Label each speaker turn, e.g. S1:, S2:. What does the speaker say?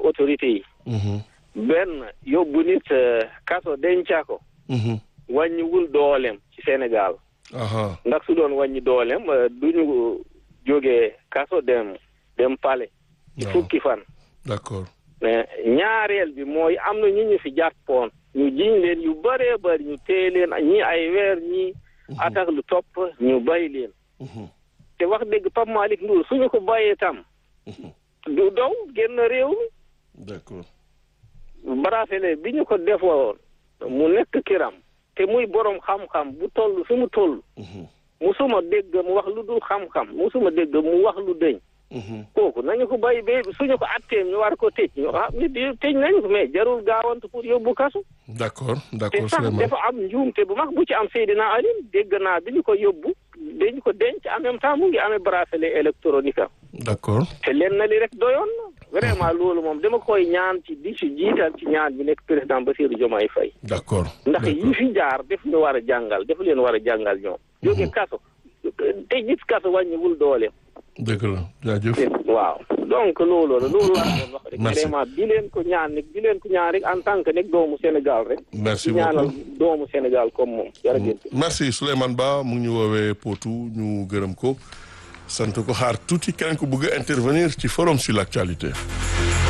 S1: autorité yi
S2: Mhm.
S1: benn yóbbu nit eh, kaso denca ko
S2: Mhm.
S1: wàññiwul dooleem ci Sénégal
S2: aha
S1: ndax su doon wàññi dooleem eh, duñu jógee kaso dem dem pale ci
S2: waaw
S1: fukki fan
S2: d'accord
S1: mais ñaareel bi mooy am na ñu ñu fi jàppoon ñu jiñ leen yu bëree bëri ñu téye leen ñi ay weer ñi attaque lu topp ñu bàyyi leen
S2: Mhm.
S1: te wax dëgg Pape Malick Ndour suñu ko bàyyee tam
S2: Mhm.
S1: du daw génn réew mi
S2: d'accord
S1: bracelet bi ñu ko defoon mu nekk kiram te muy borom xam-xam bu toll fi mu toll
S2: Mhm.
S1: musuma dégg mu wax lu dul xam-xam musuma dégg mu wax lu dëñ
S2: Mhm.
S1: kooku nañu ko bàyyi ba suñu ko atteem ñu war ko tëj ñu ah nit yi tëj nañu ko mais jarul gaawantu pour yóbbu kasu
S2: d'accord
S1: te
S2: d'accord
S1: sax
S2: Souleymane
S1: dafa am njuumte bu mag bu ci am Seydina Alioune dégg naa bi ñu ko yóbbu dañu ko denc en même temps mu ngi amee bracelet électronique am
S2: d'accord
S1: te leen na li rek doyoon na vraiment loolu moom dama koy ñaan ci di ci jiital ci ñaan bi nekk président Bassirou Diomaye Faye
S2: d'accord
S1: ndax
S2: d'accord
S1: yi fi jaar def ñu war a jàngal def leen war a jàngal ñoom jóge kaso te gis kaso wàññiwul dooleem
S2: dëgg la jaajëf
S1: waaw donc loolu la loolu laa doon wax rek
S2: Merci.
S1: vraiment di leen ko ñaan nag di leen ko ñaan rek en tant que nekk doomu Sénégal rek
S2: merci
S1: di ñaanal
S2: beaucoup
S1: doomu Sénégal comme moom jërëjëf
S2: merci Souleymane Ba mu ngi ñu woowee Potou ñu gërëm ko sant ko xaar tuuti keneen ko bëgg a intervenir ci forum sur l'actualité